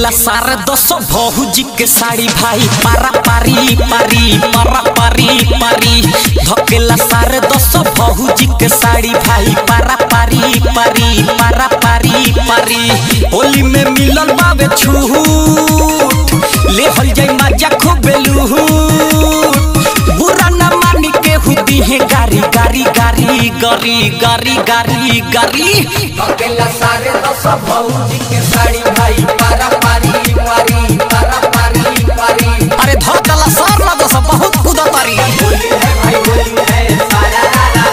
धकेला सारे दस भौजी के साड़ी भाई पारा पारी पारी पारा पारी पारी धकेला सारे दस भौजी के साड़ी भाई पारा पारी पारी पारा पारी पारी होली में मिलल बावे छूट ले हल जाई मजा खूबे लूट बुरा न मानी के हुदी है गारी गारी गारी गारी गारी गारी गारी अकेला सारे दस भौजी के साड़ी भाई पारा पारी पारी पारा पारी पारी अरे धकला सर ना दस बहुत कुदतारी होली है भाई होली है सारा रारा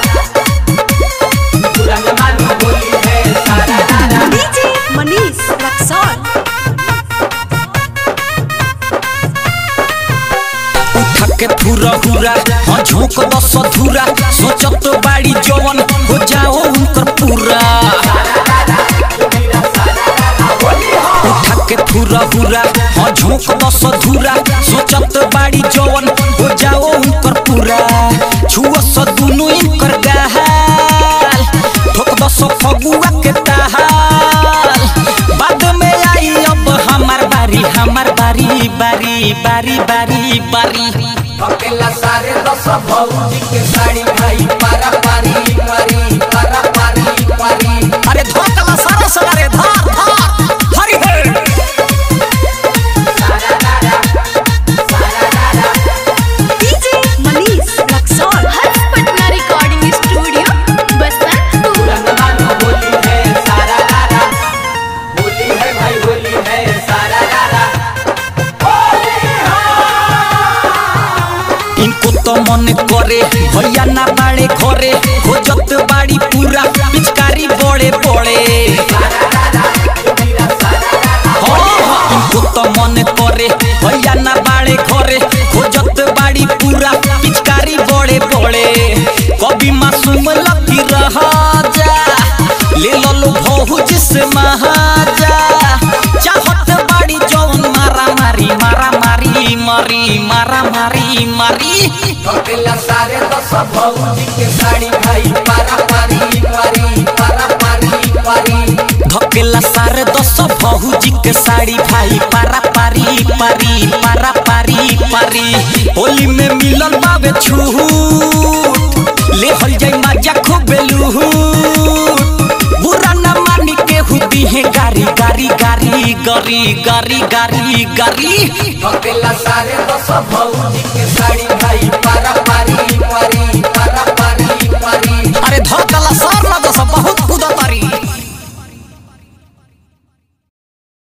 पूरा जमाना होली है सारा रारा DJ Manish Raxon. उठा के थुरा हुरा हाँ झोंक दस धुरा सोचत बाड़ी जवन हो जाओ उनकर पूरा उठा के थुरा हुरा हाँ झोंक दस धुरा सोचत बाड़ी जवन हो जाओ उनकर पूरा छुआ स दुनु इनकर गाल ठोक दस फगुआ के ताहाल बाद में आई अब हमार बारी हमार बारी बारी बारी बारी बारी अकेला सारे दस भौजी के साड़ी भाई पारा पारी पारी पारा पारी पारी अरे धोकला सारा सगारे धार धार हरि हरि सारा रारा सारा रारा DJ Manish Raxon. Harsh Patna recording studio Basantpur पूरा जमाना होली है सारा रारा होली है भाई होली है सारा रारा इनको तो मन करे भैया ना बाड़े घरे खोजत बाड़ी पूरा पिचकारी बड़े बड़े हाँ, हाँ, इनको तो मन करे भैया ना बाड़े घरे खोजत बाड़ी पूरा पिचकारी बड़े बड़े कभी मासूम लगी रहा जा ले लो लो भौज से महाजा चाहत बाड़ी जौन मारा मारी मारा मारी मारी मारा मारी मारी अकेला सारे दस भौजी के साड़ी भाई पारा पारी पारी पारा पारी पारी धकेला सारे दस भौजी के साड़ी भाई पारा पारी पारी पारा पारी पारी होली में मिलल बावे छूट ले हल जाई मजा खूबे लूट बुरा न मानी के हुदी है गारी गारी गारी गारी गारी गारी गारी अकेला सारे दस भौजी के साड़ी